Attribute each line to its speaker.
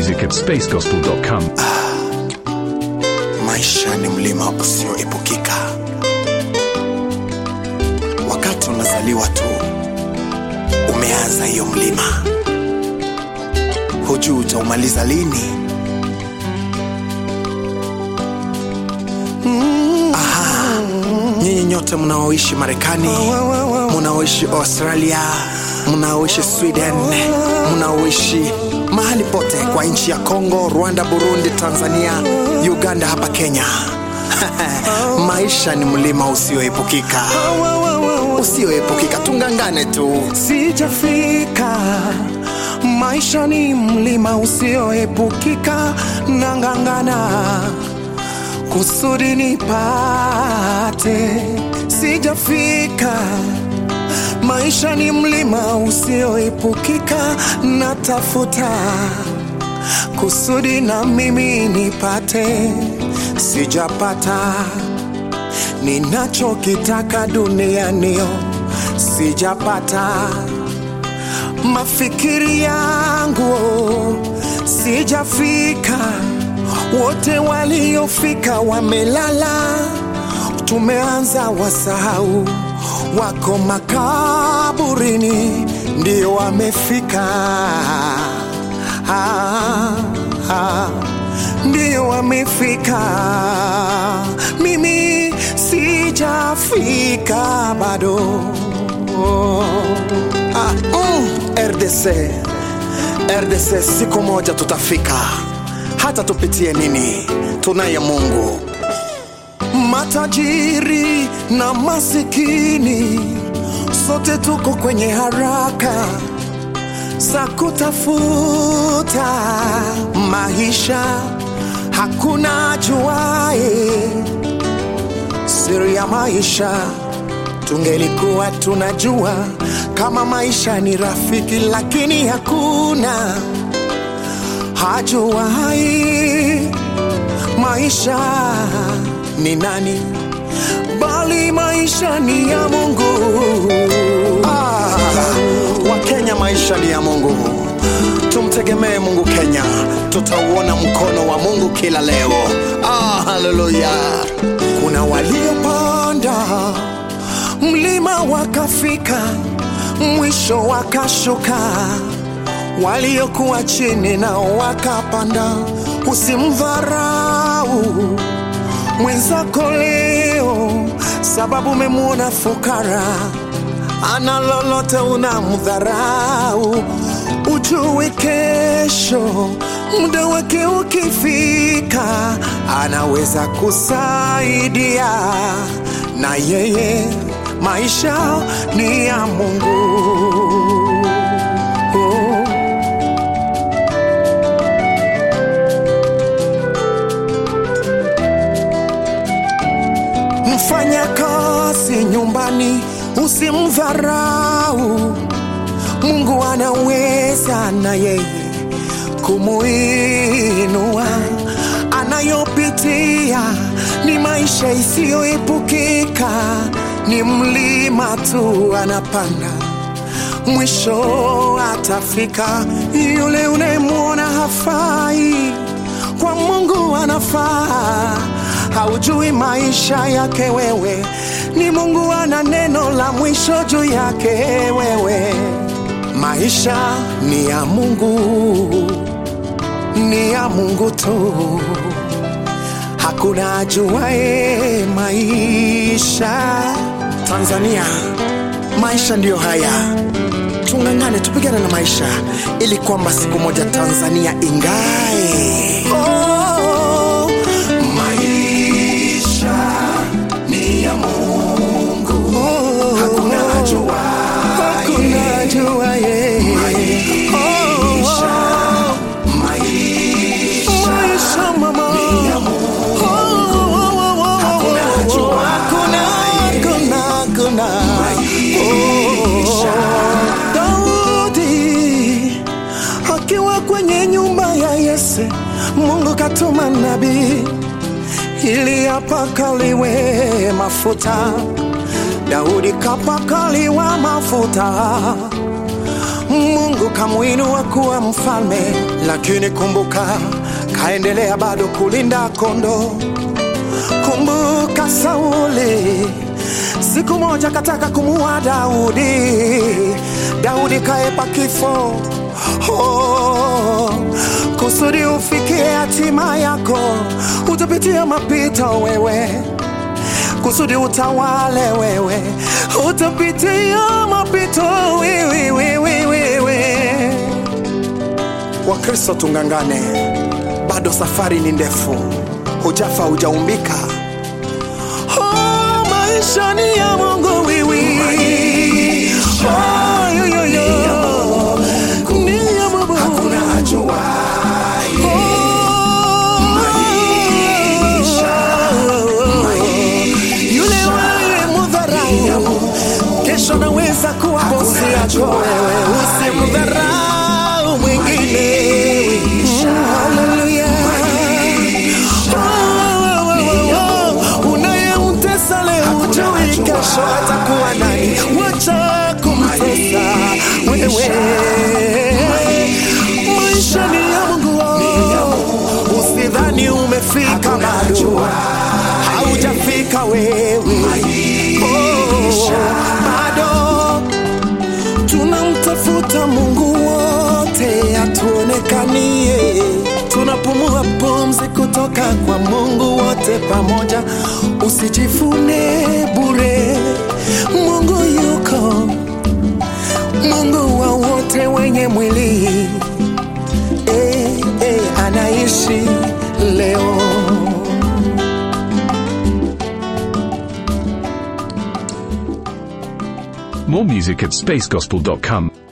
Speaker 1: music at spacegospel.com.
Speaker 2: Maisha ni mlima usioepukika. Wakati unazaliwa tu, umeanza hiyo mlima, hujui utaumaliza lini. Aha, nyinyi nyote mnaoishi Marekani, mnaoishi Australia, mnaoishi Sweden, mnaoishi mahali pote kwa nchi ya Kongo, Rwanda, Burundi, Tanzania, Uganda, hapa Kenya. Maisha ni mlima usioepukika, usioepukika. Tungangane tu.
Speaker 3: sijafika maisha ni mlima usioepukika nangangana kusudi nipate sijafika maisha ni mlima usioepukika natafuta kusudi na mimi nipate sijapata ninachokitaka dunianio sijapata mafikiri yangu sijafika wote waliofika wamelala tumeanza wasahau wako makaburini ndio wamefika ah, ah, ndio wamefika mimi sijafika bado
Speaker 2: Ah, mm, RDC RDC, siku moja tutafika, hata tupitie nini, tunaye Mungu.
Speaker 3: matajiri na masikini sote tuko kwenye haraka za kutafuta maisha hakuna juae siri ya maisha tungelikuwa tunajua kama maisha ni rafiki lakini hakuna hajuai maisha ni nani bali maisha ni ya mungu
Speaker 2: Ah, Wakenya, maisha ni ya Mungu, tumtegemee Mungu. Kenya tutauona mkono wa Mungu kila leo. Ah, haleluya!
Speaker 3: kuna waliopanda mlima wakafika mwisho wakashuka waliokuwa chini nao wakapanda usimdharau mwenzako leo sababu umemwona fukara ana lolote unamdharau ujue kesho muda wake ukifika anaweza kusaidia na yeye maisha ni ya mungu oh. mfanya kazi nyumbani usimdharau mungu anaweza na yeye kumuinua anayopitia ni maisha isiyoepukika ni mlima tu anapanda mwisho atafika yule unayemwona hafai kwa mungu anafaa haujui maisha yake wewe ni mungu ana neno la mwisho juu yake wewe maisha ni ya mungu ni ya mungu tu hakuna ajuae maisha
Speaker 2: Tanzania, maisha ndiyo haya. Tung'ang'ane, tupigane na maisha ili kwamba siku moja Tanzania ingae.
Speaker 3: Oh, maisha ni ya Mungu. Hakuna ajuaye. Hakuna ajuaye. Maisha, maisha mama. Hakuna ajuaye. Hakuna, hakuna. Oh, Daudi akiwa kwenye nyumba ya Yese, Mungu katuma nabii ili apakaliwe mafuta. Daudi kapakaliwa mafuta, Mungu kamuinua kuwa mfalme, lakini kumbuka, kaendelea bado kulinda kondoo. Kumbuka Sauli, siku moja kataka kumuua Daudi, Daudi kaepa kifo. Oh, kusudi ufikie hatima yako, utapitia mapito wewe kusudi utawale wewe, utapitia mapito wewe, wewe, wewe. Wakristo tungangane, bado safari ni ndefu, hujafa hujaumbika. Oh, maisha ni ya Mungu wiwi. Oh, yo, yo, yo. Ni ya Mungu. Yule wewe mudharau, kesho naweza kuwa bosi yako wewe, usimdharau mwingine. Haleluya. Oh, oh, oh, oh. Unayemtesa leo hujui kesho atakuwa nani, wacha kumtesa wewe. Maisha ni ya Mungu, oh. usidhani umefika bado haujafika wewe oh, bado tunamtafuta Mungu wote atuonekanie, tunapumua pumzi kutoka kwa Mungu wote pamoja. Usijifune bure, Mungu yuko, Mungu wa wote wenye mwili eh, eh, anaishi leo.
Speaker 1: More music at spacegospel.com.